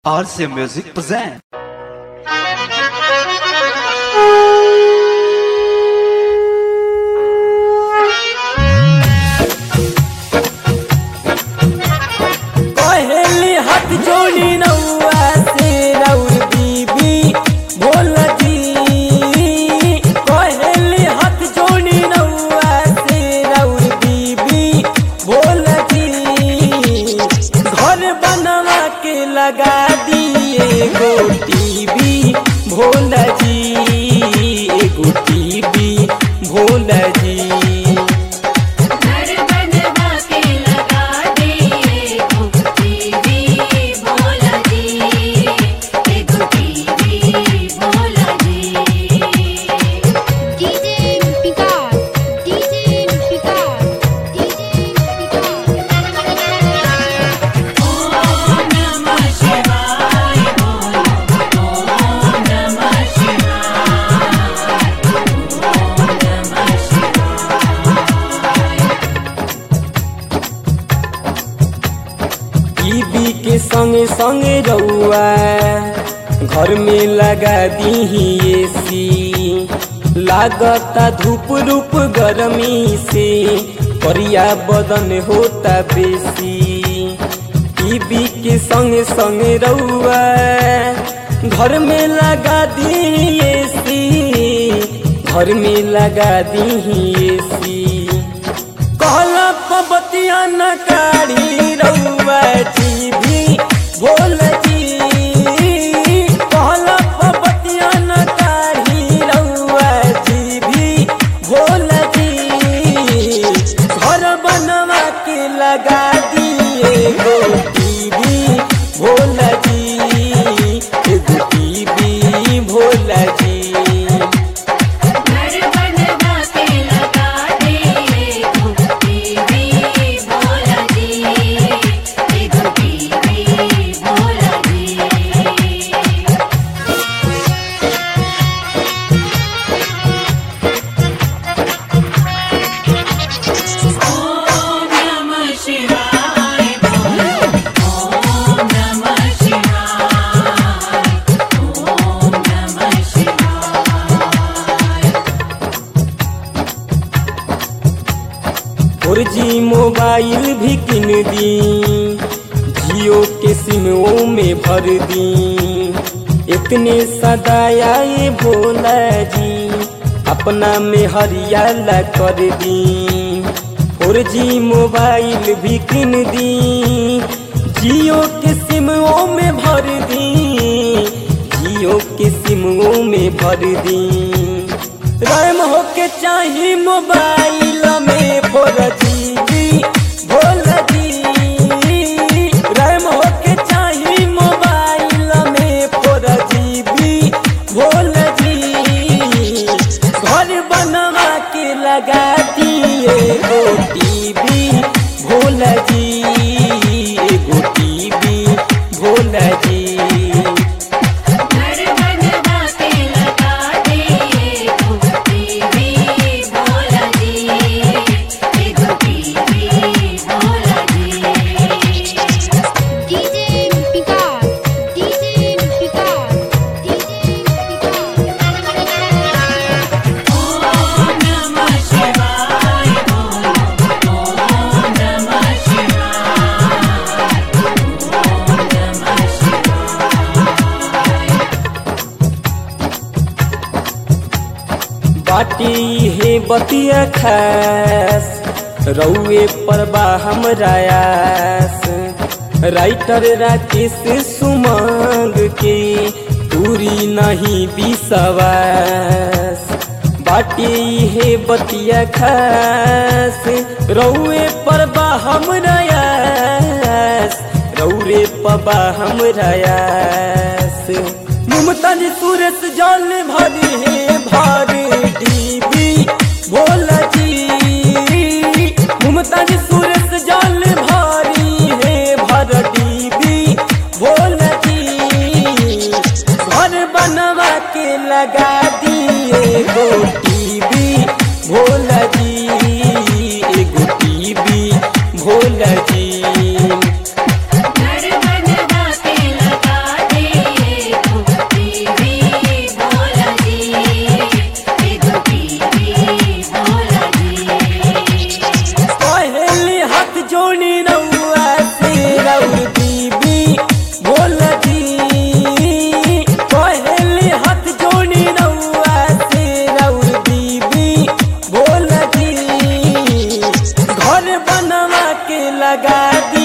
RCA Music present. पहली हाथ जोड़ी नौआ से रौर बीबी भोल जी पहली हाथ जोड़ी नौआ से रौर बीबी भोल जी घर बनवा के लगा दिए गो टीवी भोल जी एगो टीवी भोल जी घर बनवा के लगा दिए गो टीवी भोला जी एगो टीवी भोला जी DJ Picard, DJ Picard, DJ Picard. ओम नमः शिवाय बोलो ओम नमः शिवाय ओम नमः शिवाय टीवी के संग संग रउआ घर में लगा दी एसी लागता धूप रूप गर्मी से परिया बदन होता बेसी टीवी के संग संग रउआ घर में लगा दी एसी घर में लगा दी एसी कहला पबतिया न काढ़ी रउआ टीवी बोल जी कहला पबतिया न काढ़ी रउआ टीवी बोल जी घर बनवा के लगा दिए गो टीवी भोल जी एगो टीवी भोल जी घर बनवा के लगा दिए गो टीवी भोला जी एगो टीवी भोला जी ओम नमः शिवाय बोलो ओम नमः शिवाय ओम नमः शिवाय फोर जी मोबाइल भी किन दी जियो के सिमों में भर दी इतने सदाया ये भोला जी अपना में हरियाला कर दी फोर जी मोबाइल भी किन दी जियो के सिमों में भर दी जियो के सिमों में भर दी रैम होके चाही मोबाइल में फोर जीबी भोल जी रैम होके चाही मोबाइल में फोर जीबी भोल जी घर बनवा के लगा दिए गो टीवी भोल जी एगो टीवी भोल जी घर बनवा के लगा दिए गो टीवी भोला जी एगो टीवी भोला जी DJ Picard, DJ Picard, DJ Picard. ओम नमः शिवाय बोलो ओम नमः शिवाय ओम नमः शिवाय बाटी हे बतिया खास रउए पर बा हमरा आस राइटर राकेश सुमंग के पूरी नहीं विश्वास बाटी हे बतिया खास रउए पर बा हमरा आस रउरे पर बा हमरा आस मुमताज सूरत जल भरी है भारी डीबी भोल जी मुमताज सूरत जल भारी है भर डीबी भोल जी घर बनवा के लगा दिए गो टीवी भोल जी एगो टीवी भोल जी घर बनवा के लगा घर बनवा के लगा दी